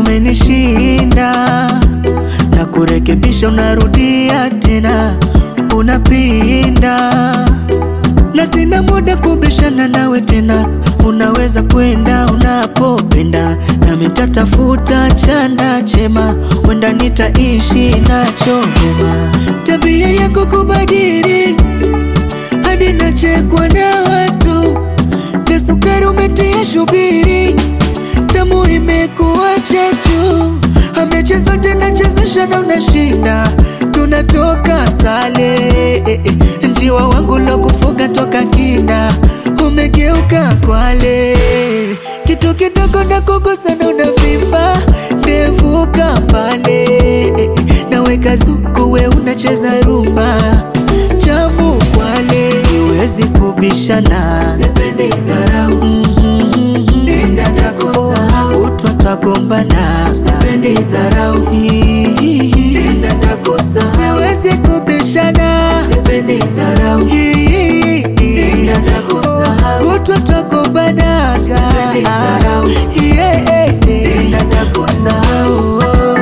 umenishinda na kurekebisha, unarudia tena, unapinda na sina muda kubishana nawe tena, unaweza kwenda unapopenda, nami nitatafuta chanda chema, wenda nitaishi nacho vyema. Tabia yako kubadili hadi nachekwa na watu, na sukari umetia shubiri, tamu imekuwa chachu, amecha zote nachezesha na unashinda, tunatoka sale eh, eh, njiwa wangu lo kufuga toka kina umegeuka kwale, kitu kidogo na kugusa na unavimba, ndevuka mbale eh, eh, naweka zuku we unacheza rumba chamu kwale, siwezi kubishana, sipendi dharau nenda takusahau, utwa twagombana, sipendi dharau nenda takusahau, siwezi kubishana, sipendi dharau nenda takusahau, utwa twagombana, sipendi dharau nenda takusahau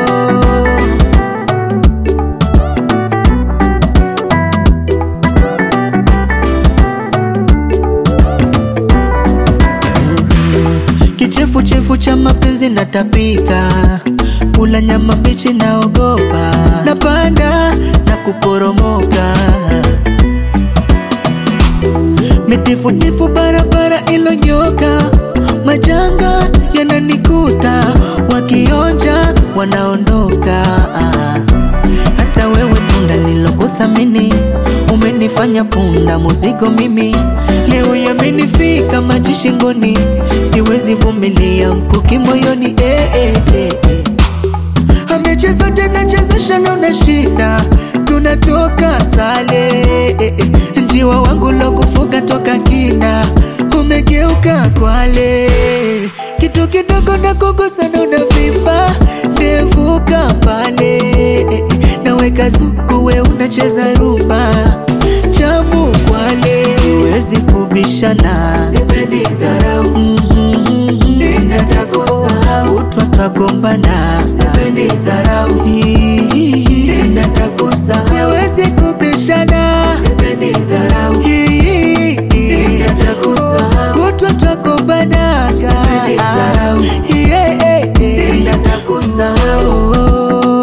Kichefuchefu cha mapenzi natapika, kula nyama mbichi naogopa, napanda na kuporomoka, mitifutifu barabara ilonyoka, majanga yananikuta, wakionja wanaondoka. Hata wewe tunda nilokuthamini umenifanya punda muzigo mimi, leo yamenifika maji shingoni, siwezi vumilia mkuki moyoni eh, eh, eh, eh. Amecheza tena chezesha na unashinda, tunatoka sale eh, eh. Njiwa wangu lo kufuga toka kina, umegeuka kwale, kitu kidogo na kugusa na unavimba, ndevuka mbale eh, eh. Naweka zuku we unacheza rumba chamu kwale, siwezi kubishana, sipendi dharau nenda takusahau, utwa twagombana, sipendi dharau nenda takusahau, siwezi kubishana, sipendi dharau nenda takusahau, utwa twagombana, sipendi dharau nenda takusahau,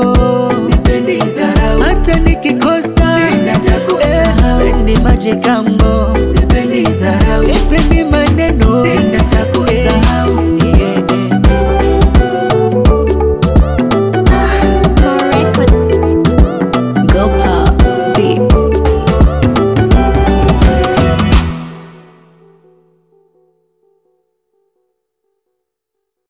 sipendi dharau hata nikikosa nenda takusahau, pendi maji kama